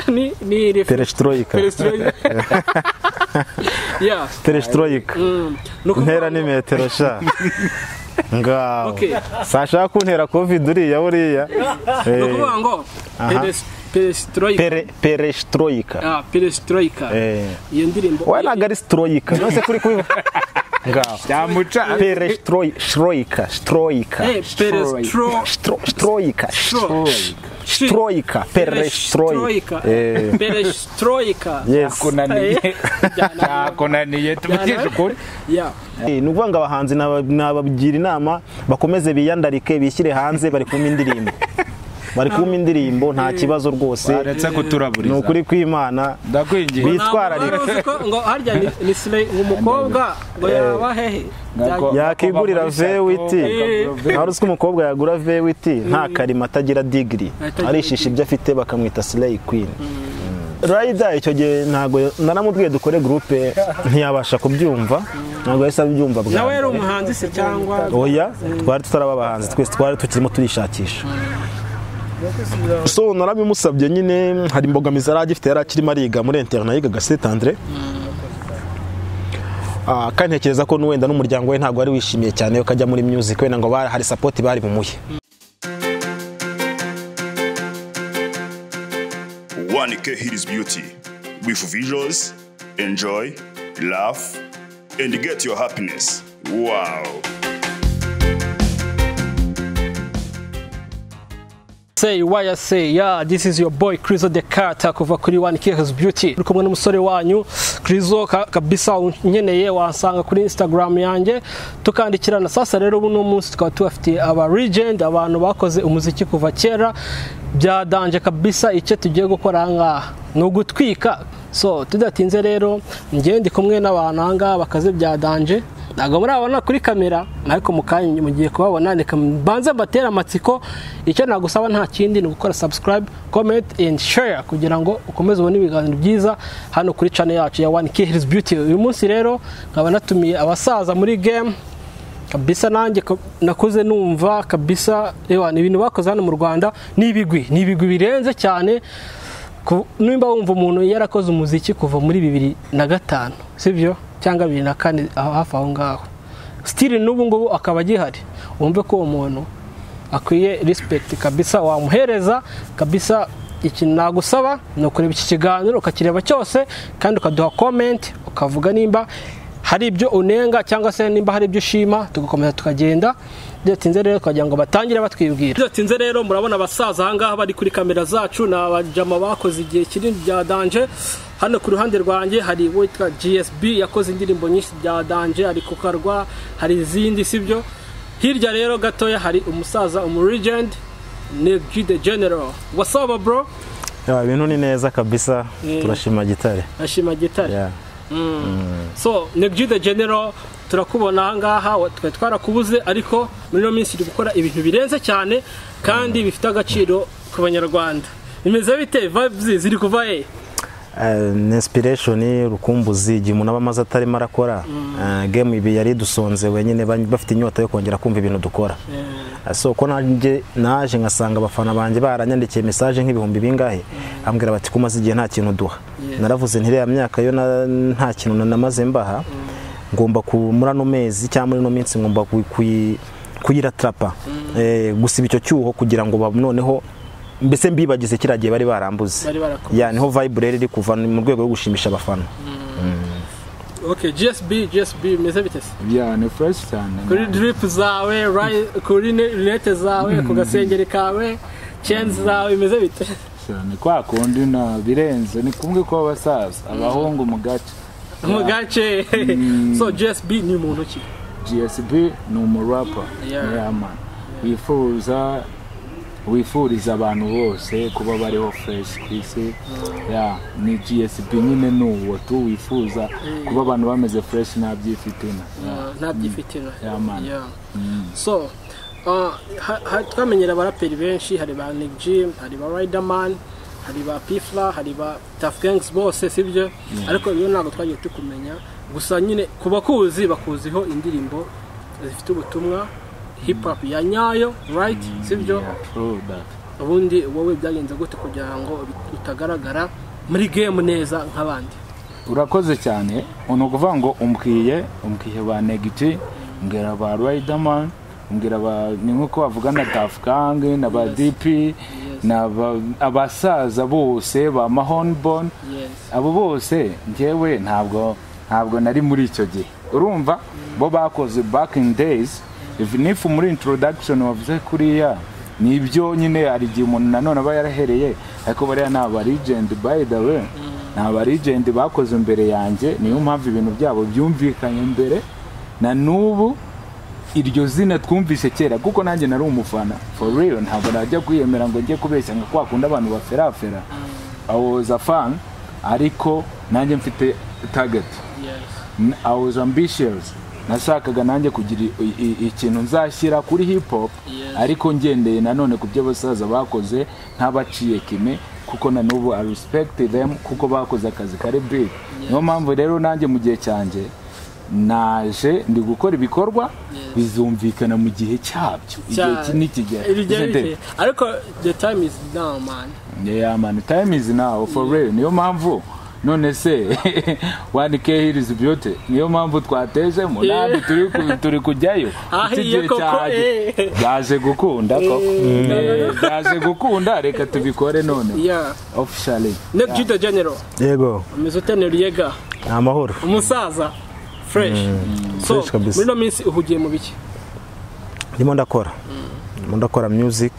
ni ni refe Perestroika. perestroika yeah Perestroika. Mm. Ni ukuvuga Intera ngo- ni metero sha. Ngaho. Okay. Sashaka kuntera covid uriya uriya. ni Eh, ukuvuga ngo Aha. peres- perestroika pere- Perestroika. Ah, perestroika Eh. iyo ndirimbo Wowe ntabwo ari stroika. Nose kuri kubivuga. Ngaho. byamuca Perestroika. Stroika. Stroika. Eh, perestro- Stro- Stroika. Stro- Shi- Stroika. Perestroika. perestroika Eh. perestroika Yes. kunaniye Eh, byana- byakunaniye tuvugishe ukuri yeah Eh, ni ukuvuga ngo abahanzi naba- nabagira inama bakomeze biyandarike bishyire hanze bari kumva indirimbo bari kumva indirimbo nta kibazo rwose baretse ni kuturaburiza ukuri kwimana ndakwingiye Bit- Twitwararika. Ntabwo wari uzi ko ngo harya ni- ni sire umukobwa ngo yaba hehe Ntabwo- yakigurira vewiti Eh. nta ruswa umukobwa yagura vewiti nta karima atagira digiri Atagira arishisha ibyo afite bakamwita sileyi kwini rayida icyo gihe ntabwo naramubwiye dukore gurupe ntiyabasha kubyumva ntabwo yahise abyumva bwa nawe yari mbere. umuhanzi se cyangwa oya twari tutaraba abahanzi twese twari tukirimo turishakisha so narabimusabye nyine hari imbogamizi yari agifite yari akirimo ariga muri interina yigaga site andre Ah, kandi ntekereza ko n'uwenda n'umuryango we ntabwo wari wishimiye cyane ko ajya muri music wenda ngo bari- hari support bari bumuhe One K Hidis Beauty with visuals, enjoy, laugh, and get your happiness. Wow. Say why I say yeah this is your boy Krizo the Carter kuva kuri One Kids Beauty uri kumwe n'umusore wanyu Krizo ka- kabisa unkeneye wasanga kuri Instagram yanjye tukandikirana sasa rero ubu no munsi tukaba tubafitiye aba legend abantu bakoze umuziki kuva kera byadanje kabisa icyo tugiye gukora ngaha ni ugutwika so tudatinze rero njye ndi kumwe n'abantu ahangaha bakaze byadanje ntabwo murabona kuri kamera ariko mu kanya mugiye kubabona reka mbanze mbatere amatsiko icyo nagusaba nta kindi ni ugukora subscribe comment and share kugira ngo ukomeze ubone ibiganiro byiza hano kuri channel yacu ya one kids beauty uyu munsi rero nkaba natumiye abasaza muri game kabisa nanjye ko- nakuze numva kabisa ewa ni ibintu bakoze hano mu rwanda ni ibigwi ni ibigwi birenze cyane Ku- nimba wumva umuntu yarakoze umuziki kuva muri bibiri na gatanu sibyo cyangwa bibiri na kane aho hafi aho ngaho sitiri n'ubu ngubu akaba agihari wumve ko uwo muntu akwiye respect kabisa wamuhereza kabisa ikintu nagusaba ni ukureba iki kiganiro ukakireba cyose kandi ukaduha comment ukavuga nimba hari ibyo unenga cyangwa se nimba hari ibyo ushima tugakomeza tukagenda bidatinze rero tukagira ngo batangire batwibwira bidatinze rero murabona abasaza ahangaha bari kuri kamera zacu ni abajama bakoze igihe kinini bya danje hano ku ruhande rwanjye hari uwitwa gsb yakoze indirimbo nyinshi bya danje hari kukarwa hari izindi sibyo hirya rero gatoya hari umusaza umuregend Neg the General. What's up bro? Ya, ibintu ni neza kabisa Eh. turashima gitare Ashima gitari. Ya. So Neg the General turakubona ahangaha wa- twari twarakubuze ariko muri ino minsi turi gukora ibintu birenze cyane kandi bifite agaciro ku banyarwanda. Bimeze bite vibes ziri kuva he? Eh, ni inspiration rukumbuzi igihe umuntu aba amaze atarimo arakora eh, game ibi yari dusonze wenyine ba- bafite inyota yo kongera kumva ibintu dukora Eh, so ko nanjye naje ngasanga abafana banjye baranyandikiye message nk'ibihumbi bingahe ambwira bati kumaze igihe nta kintu duha naravuze nti ya myaka yo na- nta kintu na- namaze mbaha ngomba ku muri ano mezi cyangwa muri ino minsi ngomba kuyi- kuyi- kuyiratrapa Eh, gusiba icyo cyuho kugira ngo ba- noneho mbese mbibagize kiriya gihe bari barambuze Bari barakoze. ya niho vibe rero iri kuva ni mu rwego rwo gushimisha abafana Okay, GSB, GSB bimeze bite? se? Yeah, ni fresh cyane Kuri drip zawe, ri- kuri ne- lunette zawe, ku gasengeri kawe, chains zawe bimeze bite? cyane kwa kundi na birenze ni kumwe kw'abasaza abahungu mu gace Mu gace. So GSB ni muntu ki? gsb ni umurapa Yeah. man wifuza wifuriza abantu bose kuba bariho fresh ku isi Yeah, ni gsb nyine ni uwo tu wifuza kuba abantu bameze fresh nta by'ifitina ntabyifitina Yeah, man. so uh, ha- ha- twamenyera abaraperi benshi hari ba Nick Jam hari ba Riderman hari ba Pifla hari ba Tuff Gangs bose sibyo ariko iyo ntabwo twagiye tukumenya gusa nyine ku bakuzi bakuziho indirimbo zifite ubutumwa hip hop ya nyayo right sibyo Yeah, true that. ubundi wowe byagenze gute kugira ngo utagaragara muri gemu neza nk'abandi urakoze cyane ni ukuvuga ngo umbwiye umbwiye ba negiti umbwira ba riderman umbwira ba ni nk'uko bavuga na dafukange na ba dipi ni abasaza bose ba mahoniboni abo bose ngewe ntabwo ntabwo nari muri icyo gihe urumva bo bakoze back in days nifu muri introduction wavuze kuriya ni ibyo nyine hari igihe umuntu nanone aba yarahereye ariko bariya ni abarigendi by the way ni abarigendi bakoze imbere yanjye niyo mpamvu ibintu byabo byumvikanye mbere na n'ubu iryo zina twumvise kera kuko nanjye nari umufana for real ntabwo najya kwiyemera ngo njye kubeshya nka kwa kundi abantu baferafera I was a fan ariko nanjye mfite target I was ambitious nashakaga nanjye kugira i- i- ikintu nzashyira kuri hip hop Yes. ariko ngendeye nanone ku byo abasaza bakoze ntabaciye kime kuko na n'ubu I respect them kuko bakoze akazi kari big niyo mpamvu rero nanjye mu gihe cyanjye naje ndi gukora ibikorwa Yes. bizumvikana mu gihe cyabyo igihe Cya- ki- nikigera Iryo Isn't it? bije. ariko the time is now man yeah man time is now for real niyo mpamvu none se one k here is beauty niyo mpamvu twatejemo Yeah. ntabwo turi ku- turi kujyayo Ah, Iki iyo gihe koko, cyahageze. eh. byaje gukunda koko Eh, byaje gukunda reka tubikore none yeah officially Nick Judo General yego umeze ute Noriega ni amahoro umusaza fresh so fresh kabisa. muri ino minsi uhugiye mu biki ndimo ndakora ndimo ndakora music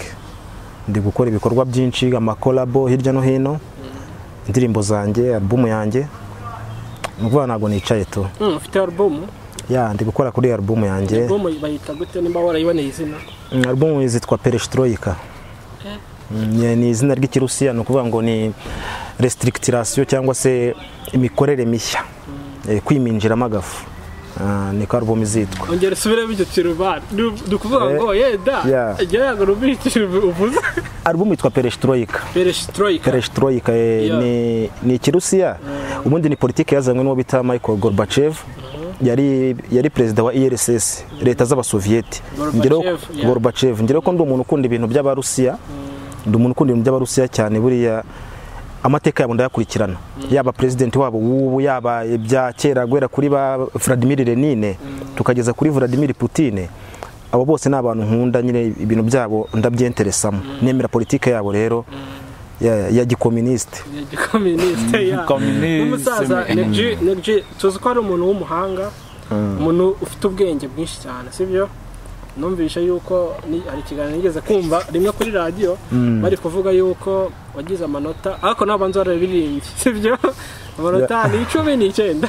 ndi gukora ibikorwa byinshi amakorabo hirya no hino indirimbo zanjye alubumu yanjye ni ukuvuga ntabwo nicaye tu Mm, ufite album ya ndi gukora kuri alubumu yanjye album bayita gute nimba warayiboneye izina Mm, alubumu zitwa pereshitroyika Mm, ni izina ry'ikirusiya ni ukuvuga ngo ni resitirikitasiyo cyangwa se imikorere mishya Eh, kwiminjiramo agafu Ah, niko alubumu izitwa ongera usubire bityo turuba dukuvuga Eh, ngo yeda yeah. jya yago rubitiro uvuze alubumu yitwa pereshitroyika perestroika pereshitroyika eh, Yeah. ni, ni ikirusiya ubundi ni politiki yazanywe n'uwo bita michael gorbachev yari, yari perezida wa erss leta z'abasoviyeti Gorbachev, Ngeraho- yeah. gorbachev ngeraho ko ndi umuntu ukunda ibintu by'abarusiya ndi umuntu ukunda ibintu by'abarusiya cyane buriya amateka yabo ndayakurikirana yaba president wabo w'ubu yaba ibya kera guhera kuri ba Vladimir Lenine tukageza kuri Vladimir Putin abo bose ni abantu nkunda nyine ibintu byabo ndabyenteresamo nemera politike yabo rero ya, ya gikominisite communiste yeah. communiste, umusaza mm. Negji Negji tuzi ko ari umuntu w'umuhanga umuntu ufite ubwenge bwinshi cyane sibyo numvishe yuko ni- hari ikiganiro nigeze kumva rimwe kuri radiyo bari kuvuga yuko wagize amanota ariko ntabwo nzi warabiririmbye sibyo amanota ni icumi n'icyenda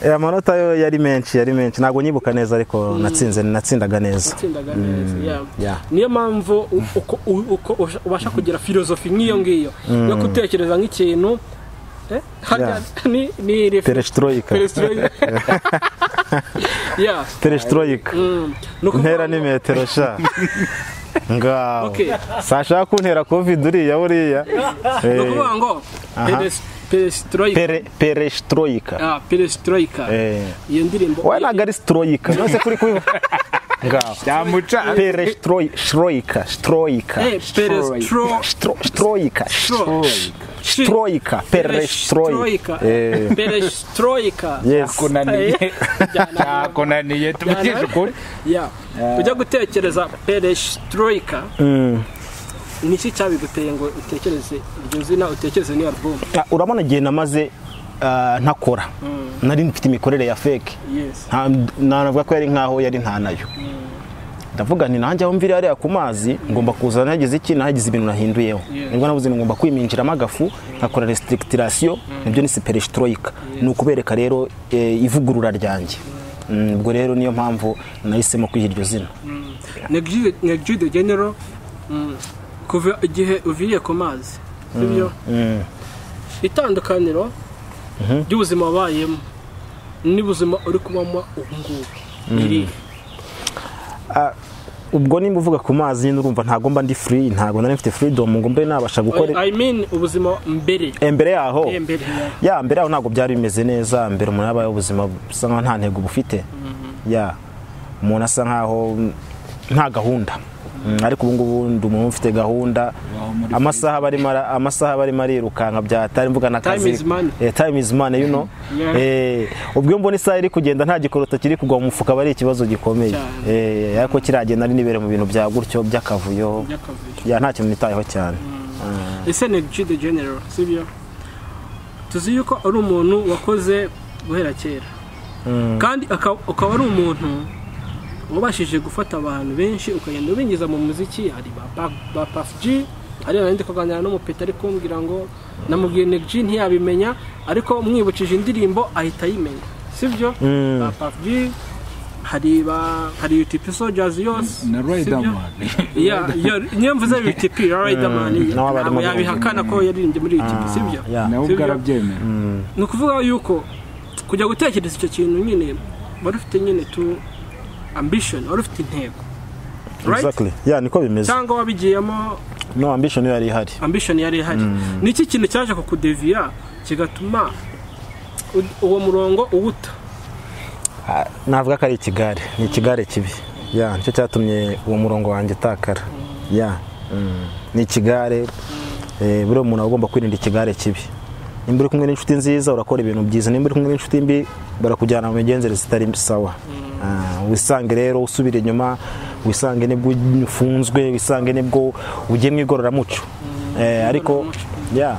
Eh, amanota yo yari menshi yari menshi ntabwo nyibuka neza ariko natsinze natsindaga neza watsindaga neza yeah. yeah. niyo mpamvu u- uko- u- uko usha- ubasha kugira filozofi nk'iyo ngiyo yo gutekereza nk'ikintu eh, harya Yeah. ni ni reflex- perestroika perestroika yeah perestroika Mm. Ni ukuvuga ntera ngo- ni metero sha ngaho Okay. sashaka kuntera covid uriya buriya ni Eh, ukuvuga ngo peres- perestroika pere perestroika Ah, perestroika eh iyo ndirimbo we ntabwo ari stroika nose kuri kubivuga ngaho cyamuca perestroika stroika Eh, perestro Stro- stroika stro- shi- stroika perestroika perestroika Eh, perestroika yes kunaniye Eh, byana- kunaniye tumugeje ukuri Yeah. ujya gutekereza perestroika ni iki cyabiguteye ngo utekereze iryo zina utekereze n'iyo album Ah, urabona igihe namaze ah, ntakora nari mfite imikorere ya fake yes nta navuga ko yari nkaho yari nta nayo ndavuga nti nanjye aho mvira hariya ku mazi ngomba kuza nagize iki nagize ibintu nahinduyeho Yeah. nibwo navuze ngo ngomba kwiminjiramo agafu nkakora restrikitirasiyo nibyo ni siperesitroyika ni ukubereka rero eh, ivugurura ryanjye Mm, ubwo rero niyo mpamvu nahisemo kwiha iryo zina negji de genero mm, kuva igihe uviriye ku mazi sibyo itandukaniro ry'ubuzima wabayemo n'ubuzima uri kubamo ubu ngubu ni irihe ubwo nimba uvuga ku mazi nyine urumva ntabwo mba ndi free ntabwo nari mfite freedom ngo mbe nabasha gukora i mean ubuzima mbere imbere yaho Eh, mbere yeah. ya mbere yaho ntabwo byari bimeze neza mbere umuntu yabayeho ubuzima busa nkaho nta ntego bufite ya umuntu asa nkaho nta gahunda Mm, ariko ubu ngubu ndi umuntu ufite gahunda Waho muri amasaha barimo ara- amasaha barimo arirukanka bya atari mvuga na Time is money. Eh, time is money you know Yeah. Eh, ubwo iyo mbona isaha iri kugenda nta gikorota kiri kugwa mu mufuka aba ari ikibazo gikomeye Cyane. Eh, ariko kiragenda ari nibere mu bintu bya gutyo by'akavuyo by'akavuyo ya nta kintu nitayeho cyane ese neji de general sibyo tuzi yuko ari umuntu wakoze guhera kera kandi aka- ukaba ari umuntu wabashije gufata abantu benshi ukagenda ubinjiza mu muziki hari ba Pa- ba pafuji hari nanjye tukaganira n'umupeta ari kumbwira ngo namubwiye neji ntiyabimenya ariko mwibukije indirimbo ahita ayimenya sibyo Mm. ba pafuji hari ba hari yutipi sojazi yose na sibyo? Riderman Ya, ya, niyo mvuze BTP Riderman Mm, nawe ntabwo abarimo yabihakana ko yaririmbye muri BTP sibyo yeah. nawe Sibyo? ubwo arabyemera ni ukuvuga yuko kujya gutekereza icyo kintu nyine wari ufite nyine tu ambition wari ufite intego Right? Exactly. Yeah, niko bimeze cyangwa wabigiyemo no ambition yari ihari ambition yari ihari ni iki kintu cyaje kukudevira kigatuma u- uwo murongo uwuta Ah, navuga ko ari ikigare ni ikigare kibi ya nicyo cyatumye uwo murongo wanjye utakara ya mm, ni ikigare eh, buriya umuntu aba agomba kwirinda ikigare kibi nimba uri kumwe n'inshuti nziza urakora ibintu byiza nimba uri kumwe n'inshuti mbi barakujyana mu migenzereze itari sawa Ah, wisange rero usubira inyuma wisange nibwo ufunzwe wisange nibwo ugiye mu igororamuco Eh, ariko ya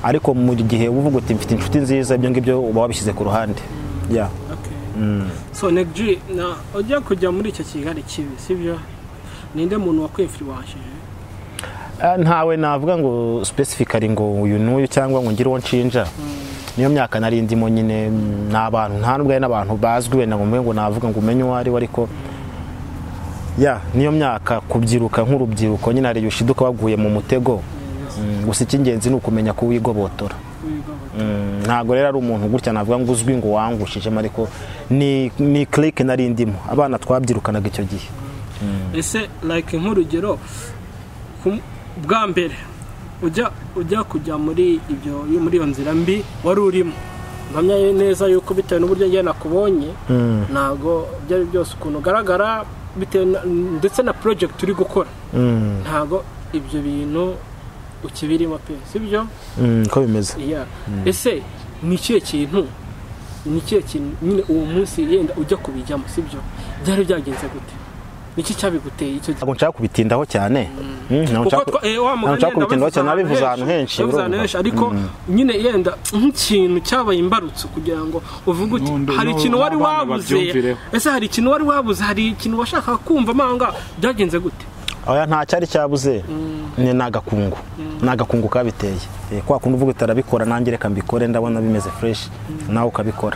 ariko mu gihe uvuga uti mfite inshuti nziza ibyo ngibyo uba wabishyize ku ruhande ya so Neg G, na ujya kujya muri icyo kigali kibi sibyo ninde muntu wakwifuriwashije Ah, ntawe navuga ngo specifically ngo uyu n'uyu cyangwa ngo ngire uwo nshinja niyo myaka nari ndimo nyine mm, ni abantu nta n'ubwo hari n'abantu bazwi wenda ngo mbe ngo navuga ngo umenye uwo ari we ariko ya niyo myaka kubyiruka nk'urubyiruko nyine hari igihe ushiduka waguye mu mutego Mm, gusa icy'ingenzi ni ukumenya kuwigobotora Mm, ntabwo rero ari umuntu gutya navuga ngo uzwi ngo wangushijemo ariko ni ni clique nari ndimo abana twabyirukanaga icyo gihe ese like nk'urugero ku- bwa mbere ujya ujya kujya muri ibyo muri iyo nzira mbi wari urimo mpamya neza yuko bitewe n'uburyo njye nakubonye ntabwo ibyo ari byose ukuntu ugaragara bitewe na- ndetse na project uri gukora Mm, ntabwo ibyo bintu ukibirimo pe sibyo mm, ko bimeze Yeah. ese ni ikihe kintu ni ikihe kintu nyine uwo munsi yenda ujya kubijyamo sibyo byari byagenze gute ni iki cyabiguteye icyo gihe ntabwo nshaka kubitindaho cyane Mm, kuko ntabwo nshaka- twa- eh, wa mugani nabavuze nshaka kubitindaho cyane nabivuze ahantu henshi nabivuze ahantu urumva. henshi ariko nyine yenda nk'ikintu cyabaye imbarutso kugira ngo uvuge uti N'undi- hari n'ubu ikintu wari n'abana wabuze babyumvireho." ese hari ikintu wari wabuze hari ikintu washakaga kumva amanga byagenze gute oya nta cyari cyabuze ni ni agakungu ni agakungu kabiteye Eh, kwa kundi uvuga utarabikora nanjye reka mbikore ndabona bimeze fresh nawe ukabikora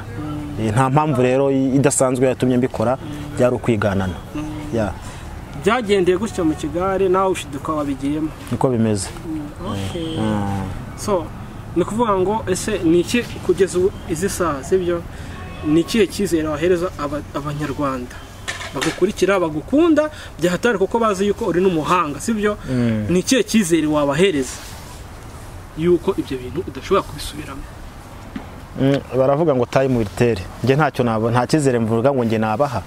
Eh, nta mpamvu rero i- idasanzwe yatumye mbikora byari ukwiganana Ya, byagendeye gutya mu kigare nawe ushiduka wabigiyemo niko bimeze Okay. so ni ukuvuga ngo ese ni iki kugeza ubu izi saha sibyo ni ikihe cyizere wahereza aba- abanyarwanda bagukurikira bagukunda byahatari kuko bazi yuko uri n'umuhanga sibyo ni ikihe cyizere wabahereza yuko ibyo bintu udashobora kubisubiramo Mm, baravuga ngo time will tell njye ntacyo nabo nta cyizere mvuga ngo njye nabaha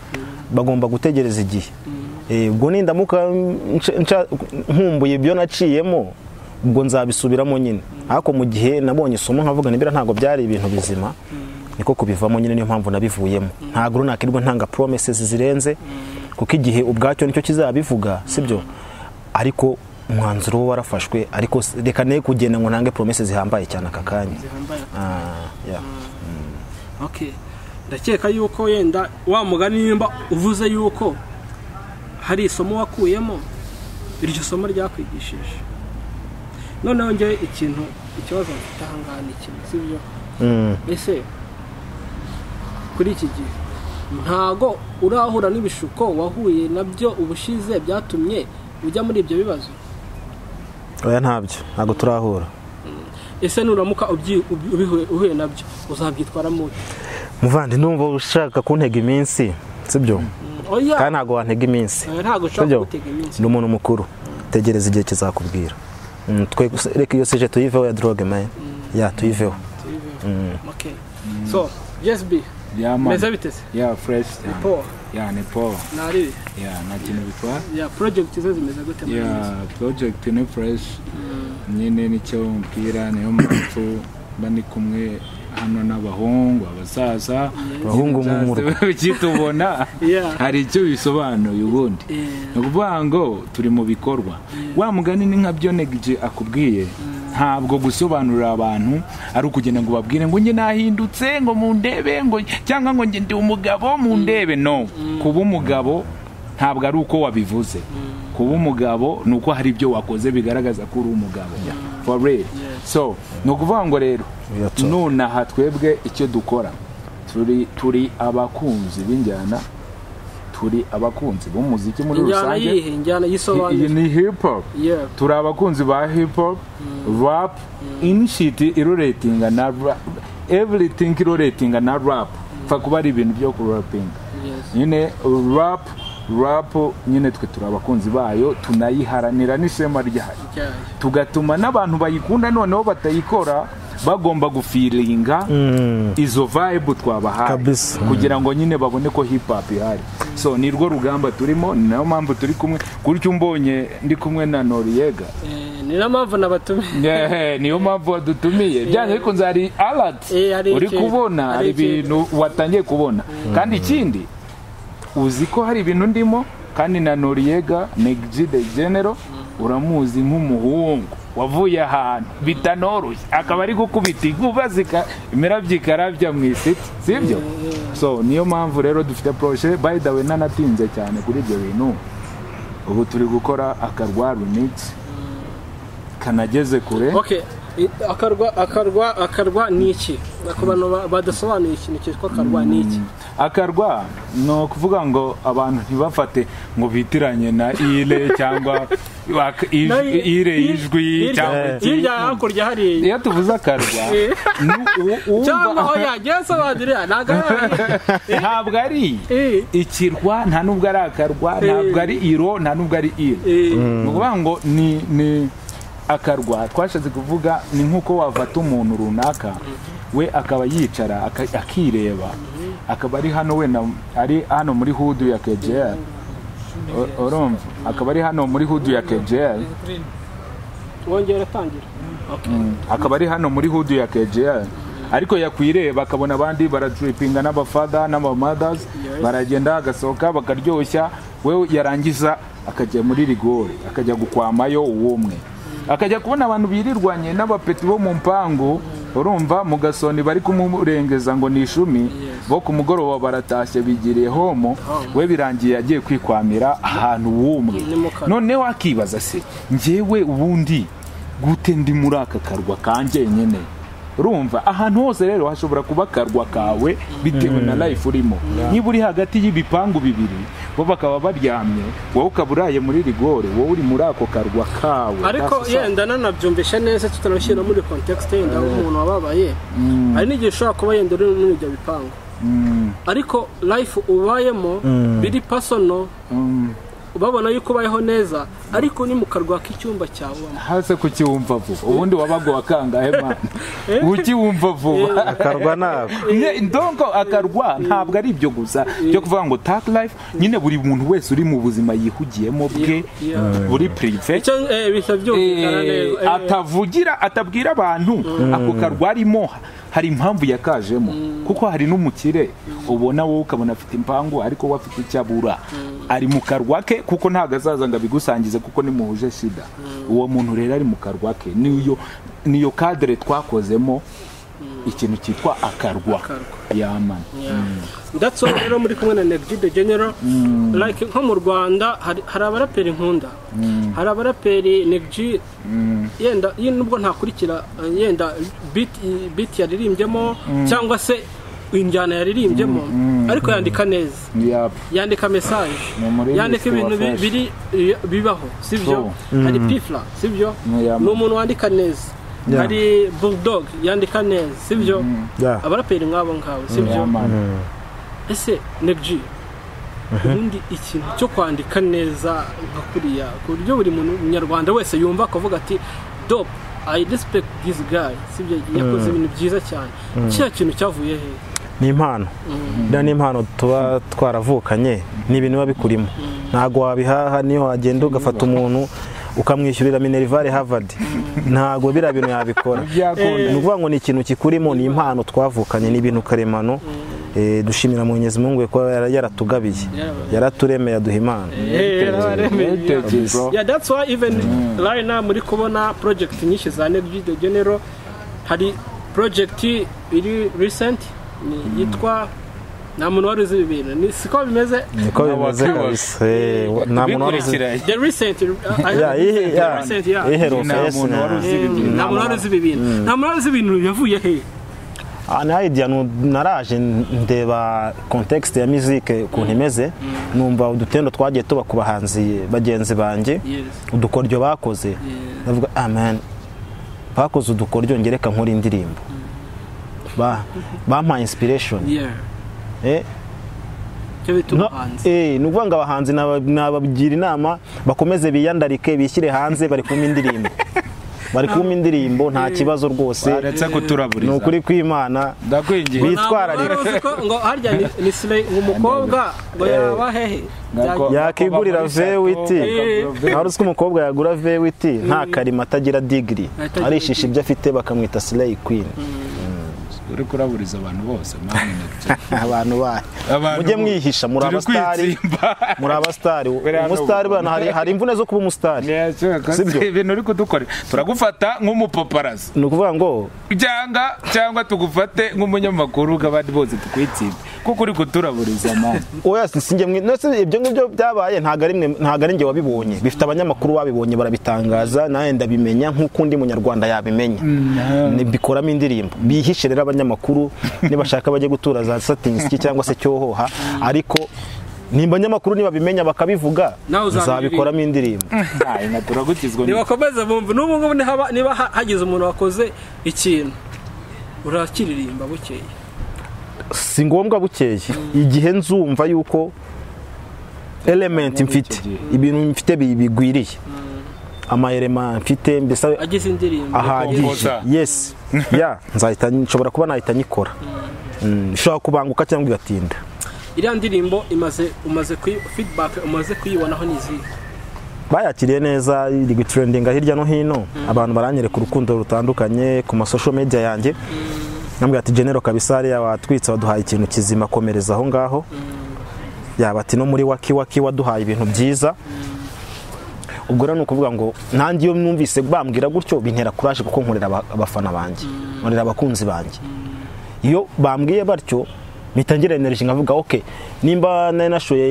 bagomba gutegereza igihe Eh, ubwo nindamuka nca- nca- nkumbuye ibyo naciyemo ubwo nzabisubiramo nyine ariko mu gihe nabonye isomo nkavuga nibira ntabwo byari ibintu bizima niko kubivamo nyine niyo mpamvu nabivuyemo ntabwo runakirwa ntanga promises zirenze kuko igihe ubwacyo nicyo kizabivuga sibyo ariko umwanzuro wo warafashwe ariko s- reka ne kugenda ngo ntange promises zihambaye cyane aka kanya zihambaye Ah, yeah. okay ndakeka yuko yenda wa mugani nimba uvuze yuko hari isomo wakuyemo iryo somo ryakwigishije noneho njye ikintu ikibazo mfite ahangaha ni kimwe sibyo Mm. ese kuri iki gihe ntago urahura n'ibishuko wahuye nabyo ubushize byatumye ujya muri ibyo bibazo oya ntabyo ntabwo turahura ese nuramuka ubyi- ubi- ubihuye- uhuye nabyo uzabyitwaramo ute? muvandi numva ushaka kuntega iminsi sibyo oya kandi ntabwo wantega iminsi ntago ushobora sibyo gutega iminsi ni umuntu mukuru tegereza igihe kizakubwira Mm, twe gusa- reka iyo sije tuyiveho ya droge man ya tuyiveho Okay. So, yes B. Yeah, man. Meze biteze. Yeah, fresh cyane. Paul. ya ni paul nari ya nta kintu bitwara ya porojegiti ze zimeze gute muri iyi minsi ya project ni fresh nyine nicyo umupira niyo mpamvu mba ndi kumwe hano n'abahungu abasaza Abahungu mu murwa. ukitubona Yeah. hari icyo bisobanuye ubundi ni ukuvuga ngo turi mu bikorwa wa mugani ni nka byo negije akubwiye ntabwo gusobanurira abantu ari ukugenda ngo babwire ngo njye nahindutse ngo mundebe ngo cyangwa ngo njye ndi umugabo mundebe no kuba umugabo ntabwo ari uko wabivuze kuba umugabo ni uko hari ibyo wakoze bigaragaza ko uri umugabo for real so ni ukuvuga ngo rero Biratuma. nonaha twebwe icyo dukora turi turi abakunzi b'injyana turi abakunzi b'umuziki muri injyana rusange yihe injyana iyi yisobanura ni hip hop Yeah. turi abakunzi ba hip hop rap inishiti iroretinga na rap everything iroretinga na rap pfa kuba ari ibintu byo kurapinga Yes. nyine rap rap nyine twe turi abakunzi bayo tunayiharanira n'ishema ryayo Ryayo. tugatuma n'abantu bayikunda noneho batayikora bagomba gufiringa izo vibe twabahaye Kabisa. kugira ngo nyine babone ko hip hop ihari so ni rwo rugamba turimo ni nayo mpamvu turi kumwe gutyo umbonye ndi kumwe na noriyega Eh, ni na mpamvu nabatumiye Ehe, niyo mpamvu wadutumiye byanze bikunze hari alert Eh, hari uri ikintu. kubona Hari hari ibintu watangiye kubona kandi ikindi uzi ko hari ibintu ndimo kandi na noriyega negji de genero uramuzi nk'umuhungu wavuye ahantu bitanoroshye akaba ari gukubita inkuba zika- imirabyo ikarabya mu isiti sibyo so niyo mpamvu rero dufite proje by the way nanatinze cyane kuri ibyo bintu ubu turi gukora akarwa runix kanageze kure okay I- akarwa akarwa akarwa ni iki ku bantu ba- badasobanuye ikintu cyitwa akarwa ni iki akarwa ni ukuvuga ngo abantu ntibafate ngo bitiranye na ire cyangwa wak- ij- Na i- ire i- ijwi hirya- cyangwa iki. hirya hakurya hari iyo tuvuze akarwa ni u- u- cyangwa aho wumva- yagiye asobanurira ntabwo ntabwo ari ari ikirwa nta nubwo ari akarwa ntabwo ari iro nta nubwo ari ire ni ukuvuga ngo ni ni akarwa twashatse kuvuga ni nk'uko wafata umuntu runaka we akaba yicara aka- akireba akaba ari hano wenda ari hano muri hudu ya kejeri urumva akaba ari hano muri hudu ya kejeri wongera utangira akaba ari hano muri hudu ya KGL ariko yakwireba akabona abandi baratripinga n'abafada n'abamadas baragenda agasohoka bakaryoshya we yarangiza akajya muri rigori akajya gukwamayo uwo umwe akajya kubona abantu birirwanye n'abapeti bo mu mpangu urumva mu gasoni bari kumurengeza ngo ni ishumi bo ku mugoroba baratashye bigiriye homo we birangiye agiye kwikwamira ahantu wumwe Ni mu kanwa. noneho akibaza se njyewe ubundi gute ndi muri aka karwa kanjye nyine urumva ahantu hose rero hashobora kuba akarwa kawe bitewe na life urimo niba uri hagati y'ibipangu bibiri bo bakaba baryamye wowe ukaba uraye muri rigore wowe uri muri ako karwa kawe ariko That's all. yenda nanabyumvishe neza tutanashyira muri kontekisite yenda nk'umuntu wababaye hari n'igihe ushobora kuba yenda uri muri ibyo bipangu ariko life ubayemo biri pasono ubabona yuko ubayeho neza ariko ni mu karwa k'icyumba cyawe ubamo. hase kukiwumva vuba ubundi wabaga uwa kangahe mana ukiwumva vuba akarwa nako Nye- ndongo akarwa ntabwo ari ibyo gusa byo kuvuga ngo tak life nyine buri muntu wese uri mu buzima yihugiyemo bwe Yeah. buri prive icyo eh, bihita byumvikana neza Eh, atavugira atabwira abantu ako karwa arimo hari impamvu yakajemo kuko hari n'umukire ubona wowe ukabona afite impangu ariko we afite icyo abura ari mu karwa ke kuko ntabwo azaza ngo abigusangize kuko nimuhuje shida uwo muntu rero ari mu karwa ke niyo niyo kadere twakozemo ikintu cyitwa akarwa yamana ndatso rero muri kumwe na Neggy the General like nko mu Rwanda hari hari abaraperi nkunda hari abaraperi Neggy yenda ye- nubwo ntakurikira eh, yenda beat beat yaririmbyemo cyangwa se injyana yaririmbyemo ariko yandika neza Yap. yandika message Ni umuririmbyi yandika ufite ibintu bi- ubufasha. biri bibaho sibyo hari pifla sibyo Ni ni yamwe. umuntu wandika neza Yeah. hari bulldog yandika neza sibyo Yeah. abaraperi nk'abo ngabo sibyo Yamana. ese negji ubundi ikintu cyo kwandika neza nka kuriya ku buryo buri muntu munyarwanda wese yumva akavuga ati dope i respect this guy sibyo yakoze ibintu byiza cyane kiriya kintu cyavuye he ni impano biriya ni impano tuba twaravukanye ni ibintu biba bikurimo ntabwo wabihaha niyo wagenda ugafata umuntu ukamwishyurira minerivare Harvard ntabwo biriya bintu yabikora Byakunda. ni ukuvuga ngo ni ikintu kikurimo ni impano twavukanye ni ibintu karemano Eh, dushimira Mwenyezi Mungu we kuba yara- yaratugabiye yaraturemeye aduha impano yeah that's why even right now muri kubona project nyinshi za Negri de General hari project iri recent ni yitwa nta muntu wari uzi ibi bintu ni siko bimeze niko Nta bimeze wakibaza. kabisa Eh, wa- nta muntu wari uzi bikurikiranye the recent uh, I- Yeah, ihe- the yeah. recent, yeah. iheruka Nta yes, muntu na- wari uzi Eh, ibintu. nta muntu wari uzi ibi bintu nta muntu wari uzi ibintu yavuye he Ah, na idea nu- naraje ndeba context ya musique ukuntu imeze numva udutendo twagiye tuba ku bahanzi bagenzi banjye yes udukoryo bakoze ndavuga amen bakoze udukoryo ngereka nkora indirimbo Ba- bampaye inspiration yeah eh cyo bita no- ubuhanzi eh, ni ukuvuga ngo abahanzi naba- nabagira inama bakomeze biyandarike bishyire hanze bari kumpa indirimbo bari kumpa indirimbo nta kibazo rwose baretse ni kuturaburiza ukuri kw'imana ndakwingiye Bi- bitwararika. Ntabwo wari uzi ko ngo harya ni ni sile umukobwa ngo yaba hehe Ntabwo- Byagiye- yakigurira vewiti Eh. wari uzi ko umukobwa yagura vewiti nta karima atagira digiri Atagira arishisha ibyo afite bakamwita sileyi kwini uri kuraburiza abantu bose mwana abantu bayo Abantu mujye bo- mwihisha muri turi abasitari kwitsimba. muri abasitari hano umusitari ubu. bana hari, hari imvune zo kuba umusitari Yes, Sibyo? ibintu uri kudukorera turagufata nk'umupaparazi ni ukuvuga ngo cyangwa cyangwa tugufate nk'umunyamakuru abandi bose tukwitsinde kuko uri kuturaburiza mani oya si- sinjye mwi no, si- ibyo ngibyo byabaye ntabwo ari mwe- ntabwo ari njye wabibonye bifite abanyamakuru babibonye barabitangaza nawe ndabimenya nk'uko undi munyarwanda yabimenya Ni- bikoramo indirimbo bihishe rero abanyamakuru nibashaka bajye gutura za satingi cyangwa se cyohoha ariko nimba abanyamakuru nibabimenya bakabivuga Nawe uzabiririmba. nzabikoramo indirimbo turagukizwa ni- ntibakomeze bumva n'ubu ngubu ntihaba- niba ha- hagize umuntu wakoze ikintu urakiririmba bukeye si ngombwa bukeye igihe nzumva yuko element mfite gihe. ibintu mfite bi- bigwiriye amayerema mfite mbese agize indirimbo ahagije Kompoza. yes ya nzahita nshobora kuba nahita nyikora Mm, ishobora kubanguka cyangwa igatinda iriya ndirimbo imaze umaze kuyi feedback umaze kuyibonaho n'izihe bayakiriye neza iri gutrendinga hirya no hino abantu baranyereka urukundo rutandukanye ku masosho media yanjye nambwira ati genero kabisari watwitse waduhaye ikintu kizima komereza aho ngaho yaba ati no muri waki waki waduhaye ibintu byiza ubwo rero ni ukuvuga ngo nanjye iyo numvise bambwira gutyo bintera kuraje kuko nkorera aba- abafana banjye nkorera abakunzi banjye iyo bambwiye batyo mpita ngira energy nkavuga ok nimba nari nashoye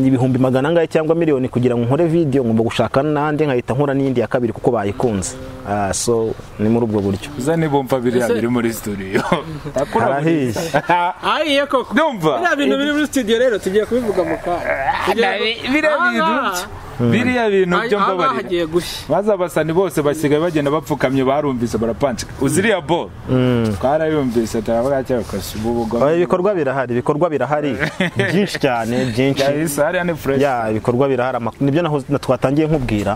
ibihumbi magana angahe cyangwa miliyoni kugira ngo nkore video ngomba gushaka n'andi nkahita nkora n'iyindi ya kabiri kuko bayikunze Ah, so ni muri ubwo buryo uzane bumva biriya Ese- biri muri studio harahiye ahiye koko Ndumva. biriya bintu biri muri studio rero tugiye kubivuga mu kanya Tugiye- biriya bintu Aha. biriya bintu byo aha ngaha mbabarira hagiye gushya maze abasani bose basigaye bagenda bapfukamye barumvise barapancika uziriya bo twarayumvise turavuga cyakose ubu Ah, bugome ibikorwa birahari ibikorwa birahari byinshi cyane byinshi yahise hariya ni fresh ya ibikorwa birahari amak- nibyo naho na- twatangiye nkubwira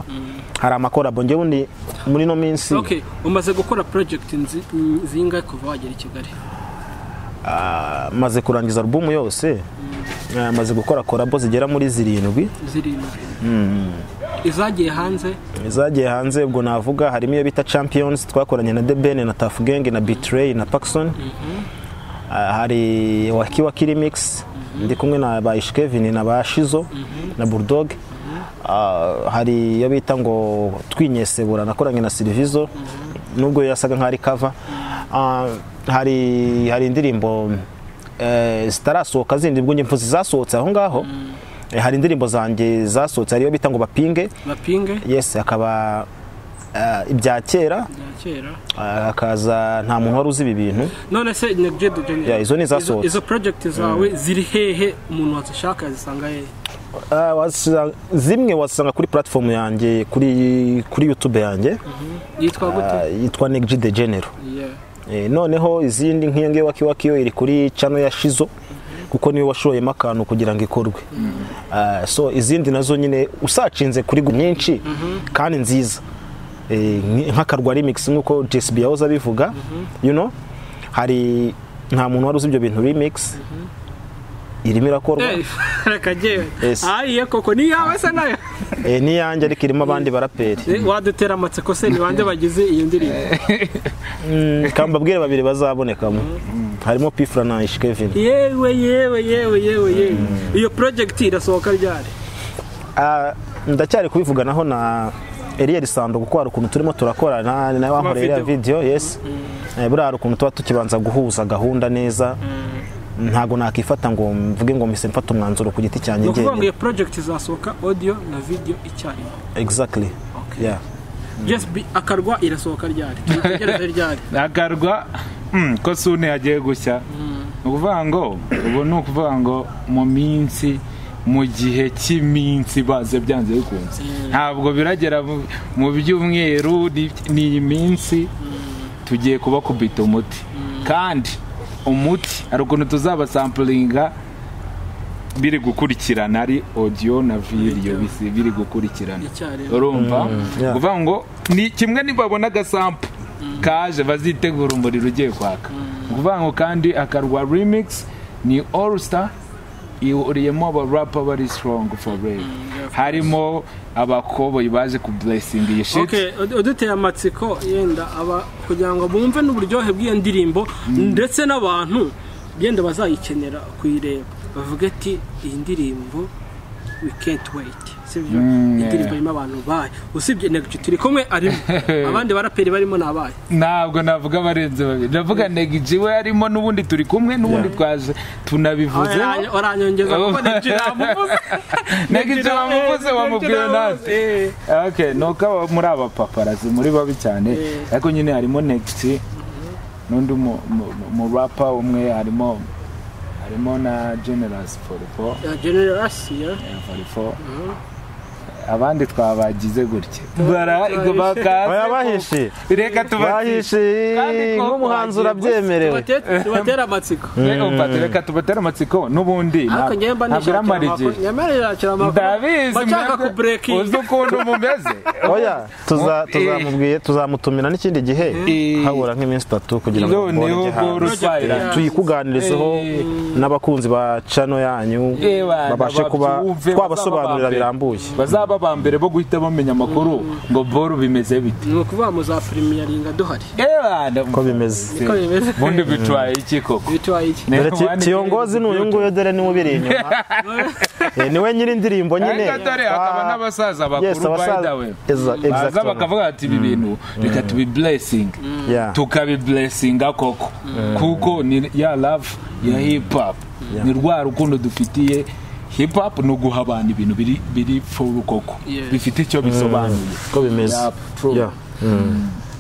hari amakorabo njyewe undi muri no minsi okay umaze gukora project nzi- zingahe kuva wagera i kigali ah, maze kurangiza alubumu yose Ah, maze gukora korabo zigera muri zirindwi zirindwi izagiye hanze izagiye hanze ubwo navuga harimo iyo bita champions twakoranye na debene na tafu genge na bitrey na pakson Ah, hari waki waki remix ndi kumwe na ba ishkevin na ba shizo na bulldog Ah, hari iyo bita ngo twinyesebura nakoranye na silvizo nubwo yasaga nk'ari kava Ah, hari hari indirimbo eh, zitarasohoka zindi ubwo njye mvuze zasohotse aho ngaho Eh, hari indirimbo zanjye zasohotse hari iyo bita ngo bapinge bapinge yes akaba ah, ibya kera bya kera ah, hakaza nta muntu wari uzi ibi bintu none se negje Yeah, izo ni izasohotse. izo project zawe ziri hehe umuntu wazishaka yazisanga hehe Ah, wasa- zimwe wasanga kuri platform yanjye kuri kuri youtube yanjye yitwa ah, gute yitwa Neg de Genero Yeah. Eh, noneho izindi nk'iyo ngiyo waki waki yo iri kuri channel ya shizo kuko niyo washoyemo akantu kugira ngo ikorwe Ah, so izindi nazo nyine usacinze kuri gu- nyinshi kandi nziza Eh, nk- nk'akarwa remix nk'uko JSB yahoze abivuga you know hari nta muntu wari uzi ibyo bintu remix irimo irakorwa reka jyewe Yes. ayiye koko ni yawe se nayo Eh, n'iyanjye ariko irimo abandi baraperi Eh, wadutera amatsiko se ni bande bagize iyo ndirimbo Mm, kambabwire babiri bazabonekamo harimo pifura na ish kevin yewe yewe yewe yewe yewe iyo project irasohoka ryari Ah, ndacyari kubivuganaho na Eliel Sando kuko hari ukuntu turimo turakora na nawe wankoreye iriya video. video yes Eh, buriya hari ukuntu tuba tukibanza guhuza gahunda neza ntabwo nakifata ngo mvuge ngo mpise mfata umwanzuro ku giti ni cyanjye ukuvuga ngo njyewe iyo project izasohoka audio na video icyarimwe exactly Okay. yeah just be akarwa irasohoka ryari tuyitegereze ryari agarwa mm, ko sune yagiye gushya ni ukuvuga ngo ubu ni ukuvuga ngo mu minsi mu gihe cy'iminsi baze byanze bikunze ntabwo biragera mu- mu byumweru ni ni iyi minsi tugiye kubakubita umuti kandi umuti hari ukuntu tuzabasampuringa biri gukurikirana ari audio na video bisi biri gukurikirana Icyarimwe. urumva yeah. kuvuga ngo ni kimwe nibabona agasampu kaje bazitegura umuriro ugiye kwaka kuvuga ngo kandi akarwa remix ni all star ihuriyemo abarapa bari strong forever harimo abakoboyi baje ku blessing iyi shit Okay, ud- uduteye amatsiko yenda aba kugira ngo bumve n'uburyohe bw'iyo ndirimbo ndetse n'abantu yenda bazayikenera kuyireba bavuga ati iyi ndirimbo we can't wait sibyo Mm, Iyi ndirimbo yeah. irimo abantu bayo usibye negiti turi kumwe arimo abandi baraperi barimo ni abayo ntabwo navuga abarenze babiri ndavuga negiji we harimo n'ubundi turi kumwe n'ubundi Yeah. twaje tunabivuze Oranya- oranyongeza kuko negiti namuvuze negiji wamuvuze wamubwiye nawe Eh. okay nuko aba- muri aba paparazi muri babi cyane Eh. ariko nyine harimo next n'undi mu- mu- mu- mu rapa umwe harimo harimo na generous forifo Ya generasiyo forifo abandi twabagize gutya bara oya bakaze bahishe reka bahishe tubatishe Kandi ko nk'umuhanzi twagiye gusa- urabyemerewe Tubate- tubatera amatsiko reka tubatere amatsiko n'ubundi ariko njyewe mba ntabwo iramara nishakira amakuru igihe nyamara nishakira amakuru ndabizi bashaka mwebwe, kuburekinga uzi ukuntu mumeze oya tuza- tuzamubwiye tuzamutumira n'ikindi gihe Eh. habura nk'iminsi itatu kugira ngo Noneho mbone ubwo hanze urusayirana. tuyikuganirizeho Eh. n'abakunzi ba cano yanyu Eh, bana, babashe kuba babyumve, twabasobanurira bazaba birambuye bazaba ba mbere bo guhita bamenya amakuru ngo boru bimeze bite ni ukuvuga mu za primiyaringa duhari ko bimeze niko bimeze ubundi bitwaye iki koko bitwaye iki dore ki- kiyongozi ni uyu nguyu dore niwe ubiri inyuma Eh, niwe nyiri indirimbo nyine ariko dore hakaba Ah, n'abasaza yes, bakuru by abasaza- the way Exa- baza exactement. bakavuga ati ibi bintu reka tubi blessing Yeah. tukabiblessinga koko kuko ni ya love ya hip hop ni rwa rukundo dufitiye hip hop ni uguha abantu ibintu biri biri furu koko Yes. bifite icyo bisobanuye ko bimeze Yeah, true. Yeah.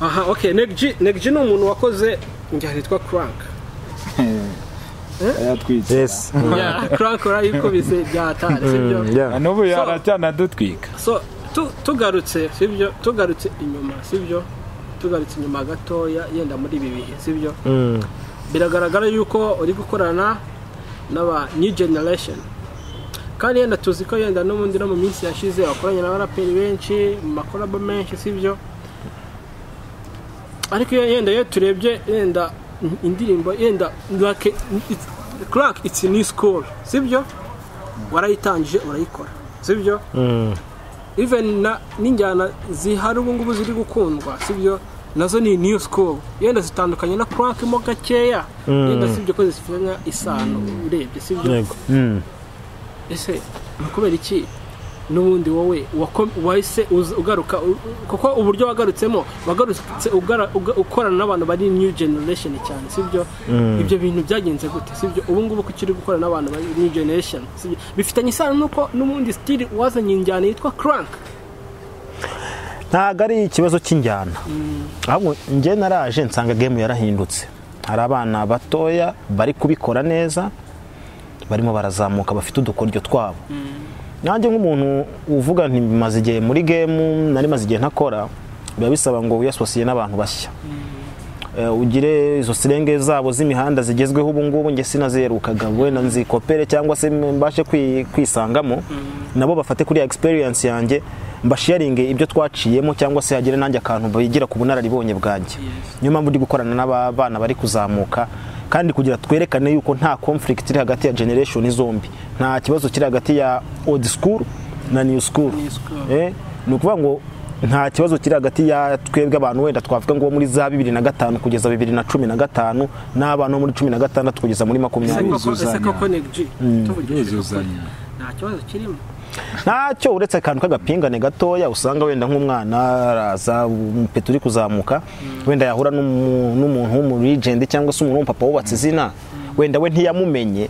aha okay negji negji ni umuntu wakoze injyana yitwa crank yaratwitse yes Yeah, crank urayikubise bya atari sibyo Mm, yeah. n'ubu So- yaracyanadutwika so tu- tugarutse sibyo tugarutse inyuma sibyo tugarutse inyuma gatoya yenda muri ibi bihe sibyo Mm. biragaragara yuko uri gukorana n'aba new generation kandi yenda tuzi ko yenda n'ubundi no mu minsi yashize wakoranye n'abaraperi benshi mu makorabo menshi sibyo ariko iyo yenda iyo turebye yenda indirimbo yenda like it's- crack it's a new school sibyo warayitangije urayikora sibyo even na n'injyana zihari ubu ngubu ziri gukundwa sibyo nazo ni new school yenda zitandukanye na crack mo gakeya yenda sibyo ko zifitanye isano urebye sibyo Yego. Mm. ese ni kubera iki n'ubundi wowe wako- wahise uza- ugaruka u- kuko uburyo wagarutsemo wagarutse ugara- uga- ukorana n'abantu bari new generation cyane sibyo ibyo bintu byagenze gute sibyo ubu ngubu ko ukiri gukorana n'abantu bari new generation sibyo bifitanye isano nuko n'ubundi stili wazanye injyana yitwa crank ntabwo ari ikibazo cy'injyana ahubwo njye naraje nsanga gemu yarahindutse hari abana batoya bari kubikora neza barimo barazamuka bafite udukoryo twabo nanjye nk'umuntu uvuga nti maze igihe muri gemu nari maze igihe ntakora biba bisaba ngo wiyasosiye n'abantu bashya Eh, ugire izo sirenge zabo z'imihanda zigezweho ubu ngubu njye sinazerukaga wenda nzikopere cyangwa se mbashe kwi- kwisangamo nabo bafate kuri ya experience yanjye mbasharinge ibyo twaciyemo cyangwa se hagire nanjye akantu bigira ku bunararibonye bwanjye niyo mpamvu ndi gukorana n'abana bari kuzamuka kandi kugira twerekane yuko nta conflict iri hagati ya generation zombi nta kibazo kiri hagati ya old school na new school school. eh ni ukuvuga ngo nta kibazo kiri hagati ya twebwe abantu wenda twavuga ngo muri za bibiri na gatanu kugeza bibiri na cumi na gatanu n'abantu bo muri cumi na gatandatu kugeza muri makumyabiri koko- ese Biruzuzanya. koko neg tuvugishije ukuri Biruzuzanya. nta kibazo kirimo ntacyo uretse akantu k'agapingane gatoya usanga wenda nk'umwana araza umupeta uri kuzamuka wenda yahura n'umu- n'umuntu w'umurijenti cyangwa se umuntu w'umupapa wubatse izina wenda we ntiyamumenye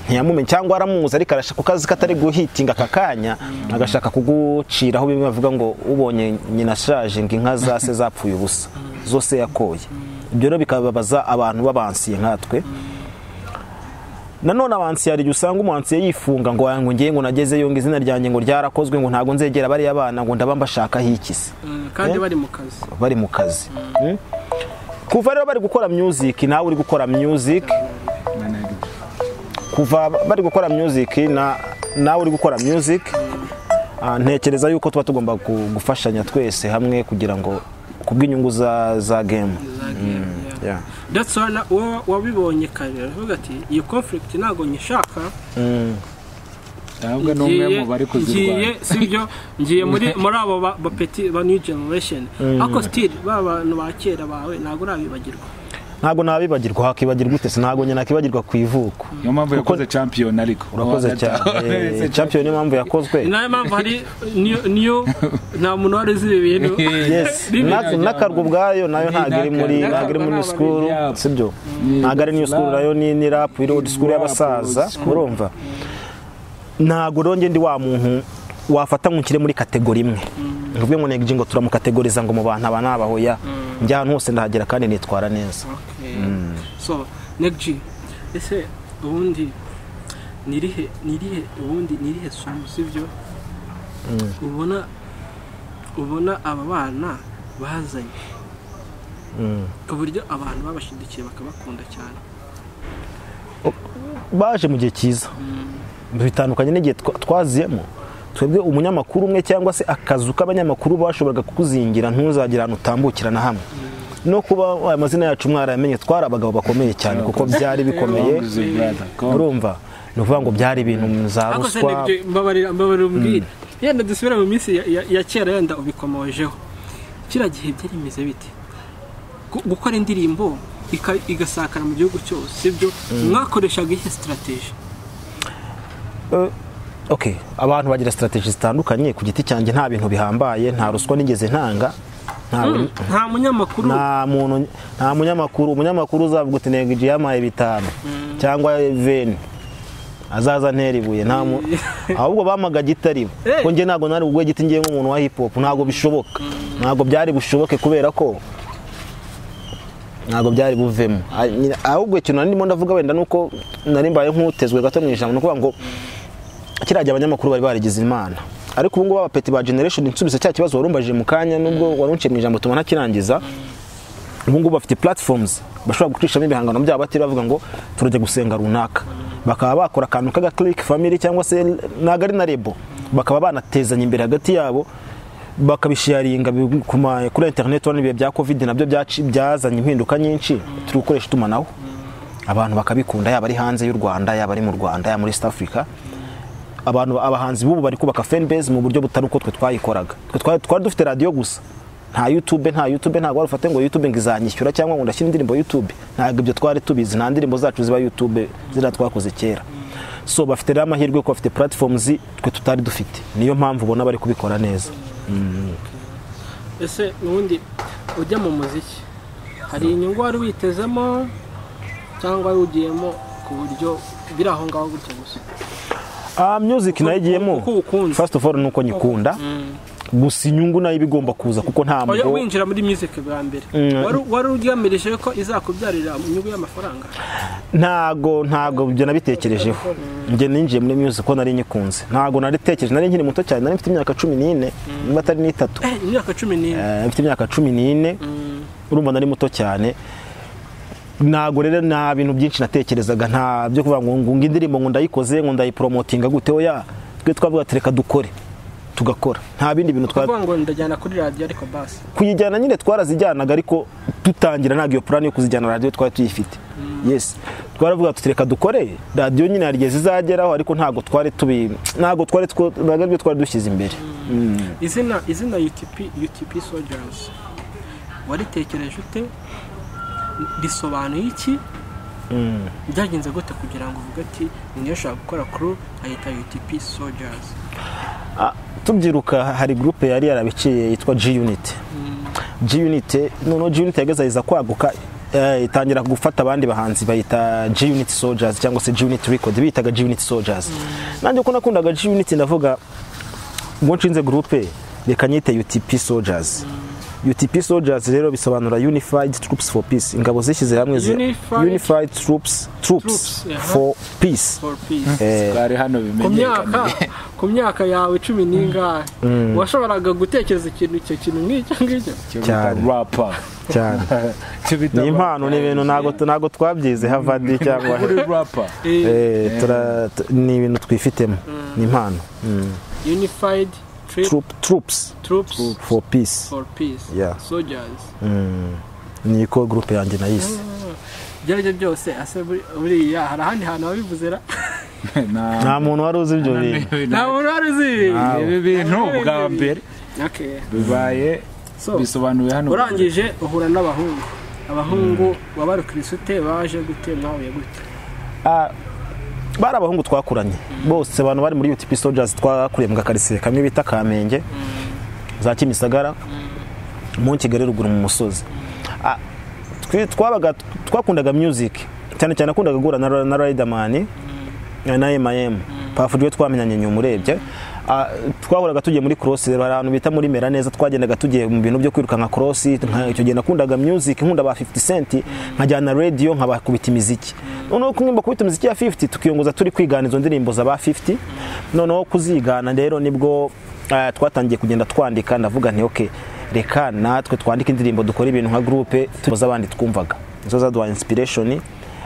ntiyamumenye cyangwa aramuzi ariko arashaka ku kazi katari guhitinga aka kanya agashaka kuguciraho bimwe bavuga ngo ubonye nyina ashaje ngo inka za se zapfuye ubusa zose yakoye ibyo rero bikababaza abantu b'abansiye nkatwe nanone abansiyari igihe usanga umuhansiye yifunga ngo ngo ngiye ngo nagezeyo ngo izina ryanjye ngo ryarakozwe ngo ntabwo nzegera bariya bana ngo ndaba mbashakaho ikisi Mm, kandi Eh? bari mu kazi bari mu kazi Mm. kuva rero bari gukora music nawe uri gukora music kuva bari gukora music na nawe uri gukora music ah, ntekereza yuko tuba tugomba gu- gufashanya twese hamwe kugira ngo kubw'inyungu za za game Yeah. ndetse wowe wabibonye kare uravuga ati iyi conflict ntabwo nyishaka ntabwo ni umwe mu bari ngiye kuzirwanya si byo ngiye muri muri abo ba- ba peti ba new generation ariko still ba bantu ba kera bawe ntabwo urabibagirwa ntabwo nabibagirwa hakibagirwa ute ntabwo nyina nakibagirwa ku ivuko niyo mpamvu Kuko- yakoze champion ariko urakoze cyane Eh, champion niyo mpamvu yakozwe ni nayo mpamvu hari niyo niyo nta muntu wari uzi ibi bintu yes Bibi. Na- n'akarwa ubwayo nayo Ni ntabwo iri muri n'akarwa. ntabwo iri N'akarwa muri new school n'ababiri yabo. sibyo Ni ntabwo ari new school rap. nayo ni ni rap iri old school Rap, y'abasaza old school. urumva ntabwo rero njye ndi wa muntu wafata ngo nshyire muri kategori imwe nkuvuge ngo negiye ngo turamukategoriza ngo mu bantu aba ni abahoya njya ahantu hose ndahagera kandi nitwara neza Okay. so negji ese ubundi nirihe nirihe ubundi nirihe somo sibyo ubona ubona aba bana bazanye ku buryo abantu babashidukiye bakabakunda cyane baje mu gihe cyiza bitandukanye n'igihe twa- twaziyemo twebwe umunyamakuru umwe cyangwa se akazu k'abanyamakuru bashoboraga kukuzingira ntuzagira ahantu utambukira na hamwe no kuba aya mazina yacu mwarayamenye twari abagabo bakomeye cyane kuko byari bikomeye urumva ni ukuvuga ngo byari ibintu za ariko se ruswa negji mbabarira mbabarira umbwire yenda dusubire mu minsi ya- ya- ya kera yenda ubikomojeho kiriya gihe byari bimeze bite Gu- gukora indirimbo ika- igasakara mu gihugu cyose sibyo mwakoreshaga ihe sitarateji Eh, okay abantu bagira strategy zitandukanye ku giti cyanjye nta bintu bihambaye nta ruswa nigeze ntanga nta nta munyamakuru nta muntu nta munyamakuru umunyamakuru uzavuga uti ntego igihe yampaye bitanu cyangwa veni azaza ntera ibuye nta mu- ahubwo bampaga gitari Eh. ko njye ntabwo nari bugwe giti ngiye nk'umuntu wa hip hop ntabwo bishoboka ntabwo byari bushoboke kubera ko ntabwo byari buvemo Ah, nyina- ahubwo ikintu nari ndimo ndavuga wenda nuko nari mbaye nk'utezwe gato mu ijambo ni ukuvuga ngo kiriya gihe abanyamakuru bari barigize imana ariko ubu ngubu abapeti ba generation nsubise cya kibazo warumbajije mu kanya nubwo warunciye mu ijambo tubona kirangiza ubu ngubu bafite platforms bashobora gucishamo ibihangano byabo batari bavuga ngo turajya gusenga runaka bakaba bakora akantu k'aga click family cyangwa se ntabwo ari na rebo bakaba banatezanya imbere hagati yabo bakabisharinga bi- ku ma- kuri internet urabona ibihe bya covid nabyo byaci- byazanye impinduka nyinshi turi gukoresha itumanaho abantu bakabikunda yaba ari hanze y'u rwanda yaba ari mu rwanda yaba muri east africa abantu abahanzi b'ubu bari kubaka fanbase mu buryo butari uko twe twayikoraga twe twari- twari dufite radiyo gusa nta youtube nta youtube ntabwo wari ufate ngo youtube ngo izanyishyura cyangwa ngo ndashyire indirimbo youtube ntabwo ibyo twari tubizi nta ndirimbo zacu ziba youtube ziriya twakoze kera so bafite rero amahirwe ko bafite platforms twe tutari dufite niyo mpamvu ubona bari kubikora neza ese ubundi ujya mu muziki hari inyungu wari witezemo cyangwa wari ugiyemo ku buryo biri aho ngaho gutya gusa Ah, music nayo igiyemo Kuko ukunze. first of all ni uko nyikunda gusa inyungu nayo iba igomba kuza kuko oya ntabwo winjira muri music bwa mbere Mm. Wari- wari ugamije ko izakubyarira inyungu y'amafaranga ntago ntago ibyo nabitekerejeho njye ninjiye muri music ko nari nyikunze ntago naritekereje nari nkiri muto cyane nari mfite imyaka cumi n'ine niba atari n'itatu eh imyaka cumi n'ine Eh, mfite imyaka cumi n'ine urumva nari muto cyane ntago rero nta bintu byinshi natekerezaga nta byo kuvuga ngo ngo indirimbo ngo ndayikoze ngo ndayiporomotinga gute oya twe twavuga ati reka dukore tugakora nta bindi bintu twari kuvuga ngo ndajyana kuri radiyo ariko basi kuyijyana nyine twarazijyanaga ariko dutangira ntabwo iyo purani yo kuzijyana radiyo twari tuyifite yes twaravuga tuti reka dukore radiyo nyine hari igihe zizageraho ariko ntabwo twari tubi ntabwo twari two- ntabwo aribyo twari dushyize imbere izina izina UTP UTP Soldiers waritekereje ute risobanuye iki byagenze gute kugira ngo uvuge ati niyo ushaka gukora crew ayita UTP Soldiers Ah, tubyiruka hari gurupe yari yarabiciye yitwa g unit g unit noneho g unit yagezagereza kwaguka eh, itangira gufata abandi bahanzi bayita g unit soldiers cyangwa se g unit record bitaga g unit soldiers nanjye ko nakundaga g unit ndavuga ubwo nshinze gurupe reka nyite utp soldiers UTP soldiers rero bisobanura Unified Troops for Peace ingabo zishyize hamwe zi- Unified- Unified Troops Troops Troops, yeah. for Peace for peace Eh, twari hano ku myaka bimenyekana ku myaka yawe cumi n'ingahe washoboraga gutekereza ikintu icyo kintu nk'icyo ngicyo cyo bita cyane. rapa cyane cyo bita ni impano ni ibintu ntabwo ntabwo twabyize havadi cyangwa kuri rapa Eh, Eh, tura- t- ni ibintu twifitemo ni impano unified Trip- Troop- troops troops for peace for peace Yeah. soldiers niko groupe yanjye nayise ibyo aribyo byose ase buri- buriya hari ahandi hantu wabivuze ra nta nta muntu wari uzi ibyo bintu nta muntu wari uzi ibi bintu bwa mbere Okay. bibaye So, bisobanuye hano urangije uhura n'abahungu abahungu wabari kirisite baje gute mwahuye gute Ah, bari abahungu twakuranye bose abantu bari muri UTP Soldiers twakuriye mu gakarisire kamwe bita Kamenge za Kimisagara mu Kigali ruguru mu musozi Ah, twe- twabaga twakundaga music cyane cyane nakundaga guhura na, na Riderman na M.I.M Pafu rwe twamenyanye nyuma urebye Ah, twahoraga tugiye muri cross rero hari ahantu bita muri mera neza twagendaga tugiye mu bintu byo kwirukanka cross nka- icyo gihe nakundaga music nkunda ba 50 cent nkajyana radio nkabakubita imiziki noneho kumwimba kubita imiziki ya 50 tukiyongoza turi kwigana izo ndirimbo za ba 50 noneho kuzigana rero nibwo ah, twatangiye kugenda twandika ndavuga nti okay reka natwe twandike indirimbo dukora ibintu nka groupe tuza abandi twumvaga nizo zaduhaye inspiration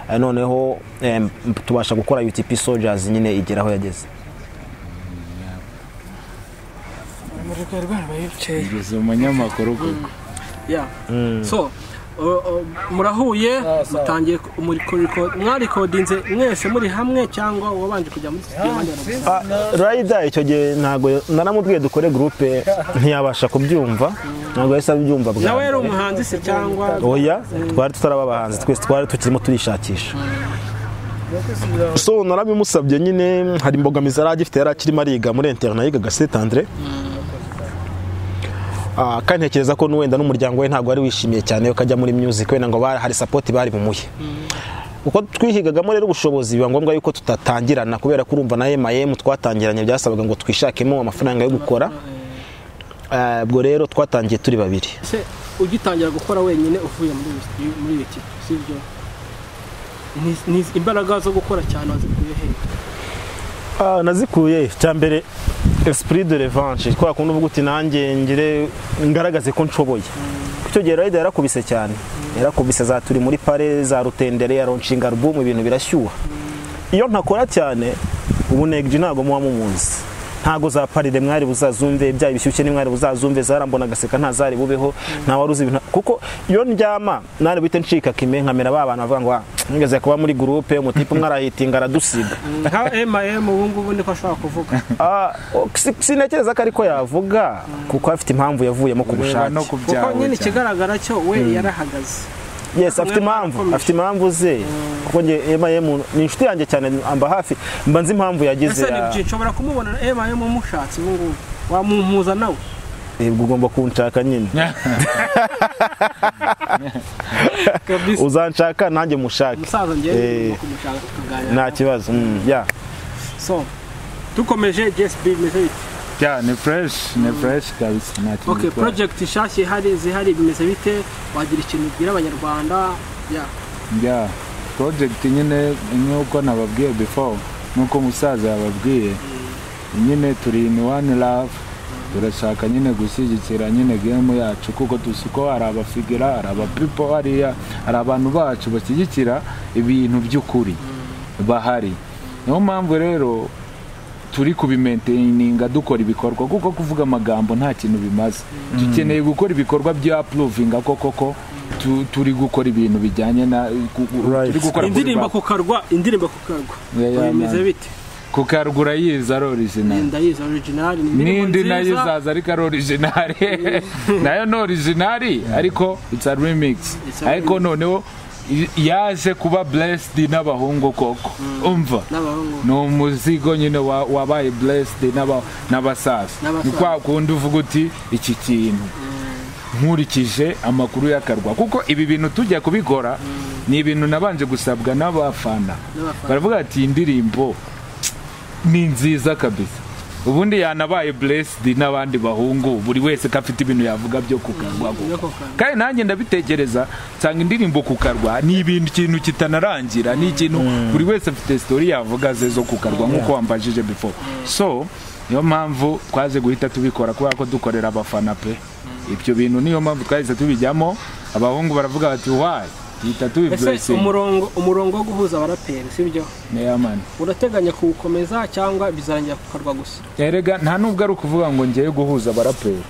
Ah, noneho em, tubasha gukora UTP Soldiers nyine igera aho yageze ugeze umunyamakuru koko Yeah. so o- o- murahuye mutangiye ku- muri kuriko- mwarikodinze mwese muri hamwe cyangwa wabanje kujya muri studio abandi baragusa? Ah, Rider icyo gihe ntabwo naramubwiye dukore groupe ntiyabasha kubyumva ntabwo yahise abyumva bwa nawe yari mbere. umuhanzi se cyangwa oya twari tutaraba abahanzi twese twari tukirimo turishakisha so narabimusabye nyine hari imbogamizi yari agifite yari akirimo ariga muri interina yigaga setandire Ah, kandi ntekereza ko n'uwenda n'umuryango we ntabwo wari wishimiye cyane ko ajya muri music wenda ngo bari- hari sapoti bari bumuhe uko twihigagamo rero ubushobozi biba ngombwa yuko tutatangirana kubera ko urumva na M.I.M twatangiranye byasabaga ngo twishakemo amafaranga yo gukora Ah, ubwo rero twatangiye turi babiri se ugitangira gukora wenyine uvuye muri iyi studio- muri iyi kipe sibyo Ni- ni imbaraga zo gukora cyane wazikuye he Ah, nazikuye cyambere esprit de revanche kwa kundi uvuga uti nanjye ngire ngaragaze ko nshoboye icyo gihe Rider yarakubise cyane yarakubise za turi muri pare za rutendere ya launching album ibintu birashyuha iyo ntakora cyane ubu negji ntabwo muba mumunzi ntago za parire mwari buzazumve bya bishyushye ni mwari buzazumve zarambona agaseka ntazari bubeho nta wari uzi ibintu kuko iyo ndyama nari buhite ncika kime nkamera ba bantu bavuga ngo "Ah, nigeze kuba muri gurupe umutipe umwe arahitinga aradusiga nka M.I.M ubu ngubu niko ashobora kuvuga Ah, o- si- sintekereza ko ariko yavuga kuko afite impamvu yavuyemo ku ureba bushake no ku kuko byawe nyine cyane. ikigaragara cyo we yarahagaze yes afite Umwe impamvu arakomeje. afite impamvu ze kuko njye M.I.M ni inshuti yanjye cyane amba hafi mba nzi impamvu yagize ese ni ya- byinshi nshobora kumubona M.I.M umushatse ubu ngubu wamumpuza nawe Eh, ubwo ugomba kunshaka nyine kabisa uzanshaka nanjye mushake umusaza ngewe Eh. ugomba kumushaka tukaganira nta kibazo mm, ya so dukomeje gsb bimeze bite Ya, ni fresh ni fresh kabisa nta kintu okay gitwaye. project nshyashya ihari zihari bimeze bite wagira ikintu ubwira abanyarwanda ya Ya, project nyine nk'uko nababwiye before nk'uko umusaza yababwiye nyine turi in one love turashaka nyine gushyigikira nyine game yacu kuko tuzi ko hari abafigira hari abapipo hariya hari abantu bacu bashyigikira ibintu by'ukuri bahari niyo mpamvu rero turi kubimaintininga dukora ibikorwa kuko kuvuga amagambo nta kintu bimaze dukeneye gukora ibikorwa bya apuruvinga ko koko tu- turi gukora ibintu bijyanye na gu- gu- Right. turi gukora kuri indirimbo ba- kukarwa indirimbo kukarwa Yeah, yeah, bimeze man. bite kuko haruguru ayizi ari original ndayizi orijinali n'indi nayo izaza ariko ari original nayo ni original ariko it's a remix It's a ariko remix. noneho i- yaje kuba blessed n'abahungu koko umva n'abahungu ni umuzigo nyine wa- wabaye blessed n'aba- n'abasaza N'abasaza. ni kwa kundi uvuga uti iki kintu nkurikije amakuru y'akarwa kuko ibi bintu tujya kubikora ni ibintu nabanje gusabwa n'abafana n'abafana baravuga ati iyi ndirimbo ni nziza kabisa ubundi yanabaye blessed n'abandi bahungu buri wese ko afite ibintu yavuga byo kukarwa byo kukarwa. kandi nanjye ndabitekereza nsanga indirimbo kukarwa ni ibintu kintu kitanarangira ni ikintu buri wese afite sitori yavuga ze zo kukarwa nk'uko wambajije before so niyo mpamvu twaje guhita tubikora kubera ko dukorera abafana pe ibyo bintu niyo mpamvu twahise tubijyamo abahungu baravuga bati wayi duhita ese tubiblessinga umurongo umurongo wo guhuza abaraperi sibyo mani urateganya kuwukomeza cyangwa bizarangira kukarwa gusa erega nta nubwo ari ukuvuga ngo ngewe guhuza abaraperi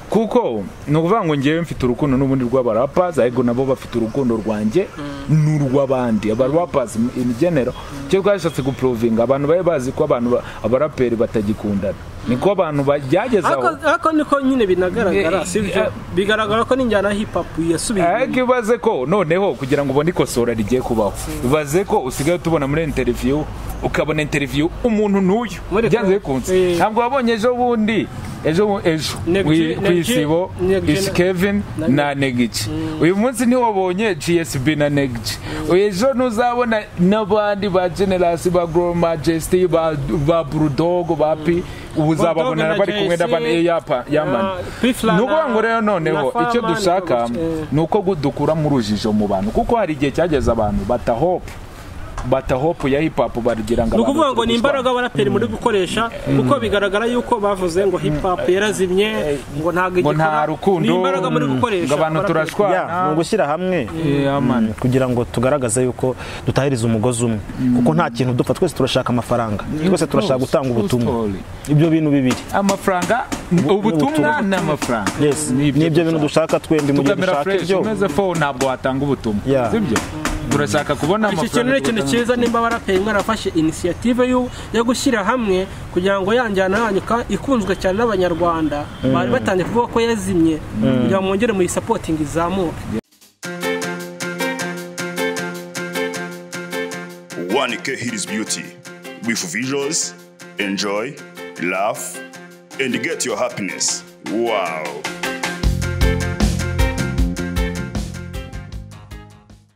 kuko ni ukuvuga ngo ngewe mfite urukundo n'ubundi rw'abarapazi ariko nabo bafite urukundo rwanjye n'urw'abandi abarapazi in general icyo twashatse guprovinga abantu bari bazi ko abantu ba- abaraperi batagikundana niko abantu bageragezaho Ariko- ariko niko nyine binagaragara Eh, sibyo eh, bigaragara ko n'injyana ya hip hop yasubiye ariko inyuma. ibaze ko noneho kugira ngo ubone ikosora rigiye kubaho bibaze ko usigaye tubona muri interiviyu ukabona interiviyu umuntu n'uyu Muri byanze ko- bikunze eh. ntabwo wabonye ejo bundi ejo bu- ejo Neg- wi- ku Neg- isibo Neg- isi kevin na- na negici uyu munsi ntiwabonye gsb na negici ejo ntuzabona n'abandi ba generasi ba gro majesty ba ba burudogo ba pi ubu uzababona na bari kumwe JC, n'abandi yapa na yamani Pifla ni ukuvuga na- ngo rero noneho na icyo Fama, dushaka niko gutyo. ni uko gu- dukuramo urujijo mu bantu kuko hari igihe cyageze abantu batahopu batahopu ya hip hop bagira ni ngo abantu ukuvuga ngo ni turi gushwana. imbaraga abaraperi muri gukoresha kuko bigaragara yuko bavuze ngo hip hop yarazimye ngo ntabwo ngo igikora nta rukundo ni imbaraga muri mm, gukoresha ngo abantu abaraperi. turashwana Yeah, ni ugushyira hamwe Yeah, man. kugira ngo tugaragaze yuko dutahiriza umugozi umwe kuko nta kintu dupfa twese turashaka amafaranga twese turashaka gutanga ubutumwa story. ibyo bintu bibiri amafaranga ubutumwa ubutumwa. ni amafaranga yes nibyo bintu dushaka twembi mu gihe tugamira dushaka fresh ibyo umeze fo ntabwo watanga ubutumwa Yeah. sibyo turashaka kubona iki amafaranga kintu ni ikintu tugatanga- cyiza nimba abaraperi mwarafashe inisiyative yo- yo gushyira hamwe kugira ngo ya njyana yanyu ka- ikunzwe cyane n'abanyarwanda bari batangiye kuvuga ko yazimye kugira ngo mwongere muyisapotingi izamuke 1K Hidis Beauty. With visuals, enjoy, laugh, and get your happiness. Wow.